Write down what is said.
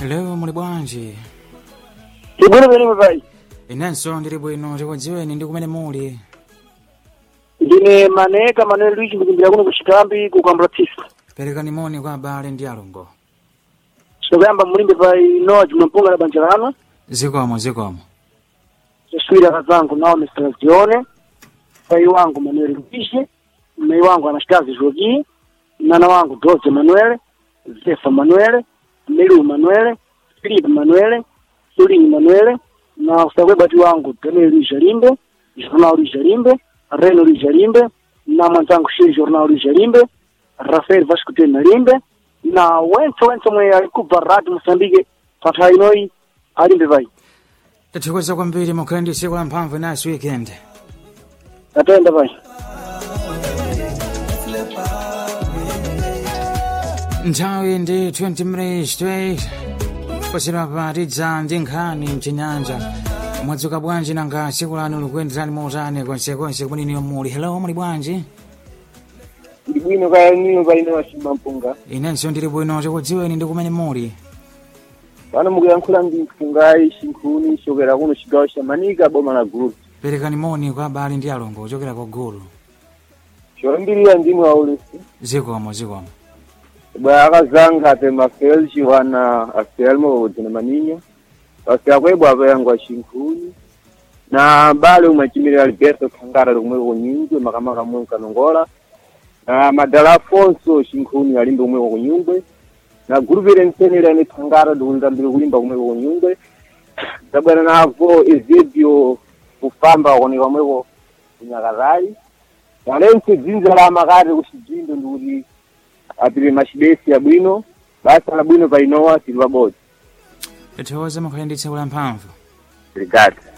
Leo muli bwanji? Tibwino bwino pai. Inenso ndili bwino tikudziweni ndi kumene muli. Ndine maneka Manuel Luigi ndikumbira kuno kuchikambi kukambula tsisa. Perekani moni kwa abale ndi alongo. Sokuyamba mulimbe pai Noah Jumampunga na banja lanu. Zikomo zikomo. Soswira kazangu nao Mr. Zione. Pai wangu Manuel Luigi. Mmei wangu anashikazi Jogi. Mnana wangu Doze Manuel. Zefa Manuel. Melu Manuel. Philip Manuel. Sulinyi Manuel. Na usakwe bati wangu Daniel Luigi Limbe. Jornal Luigi Limbe. Reno Luigi Limbe. Na mwanzangu Shiri Jornal Luigi Limbe. Rafael Vasco Tena Limbe. Na wense wense mwe alikupa radio Mosambike. Patha inoi alimbe pai. Tathokoza kwambiri mukhale ndi tsiku la mphamvu naso weekend. Atenda pai. Nthawi ndi 20 minutes to 8. Pasira patidza ndi nkhani mchinyanja. Mwadzuka bwanji nanga tsiku lanu likuyenderani motani konsekonse kumene muli. Hello muli bwanji? ndi bwino kaya nino palino wachimba mpunga Inenso ndili bwino tikudziweni ndi kumene muli. pano mukuyankhula ndi mpungayi chinkhuni chokera kuno chigawo cha manika boma la gulu Perekani moni kwa abale ndi alongo ochokera ku gulu. choyambirira ndimwe aulesi Zikomo zikomo. bwa akazanga ape mafel chiwana afelmo udzina maninyo pasi akwebwa apayangwa chinkhuni na bale umwe achimirira alberto khangara lomwe kunyungwe makamaka mwe mkanongola na madala afonso chinkhuni alimbe umwe kunyungwe na guruvire msenera ni khangara ndikunza mbiri kulimba kumwe kunyungwe zabwana navo ezebyo kufamba kuoneka mweko kunyakazali nalense dzinza la makati kuchidzindo ndikuti apire machibesi abwino basa labwino painowa tili pabodzi Tathokoza mukhale ndi tsiku la mphamvu. ligati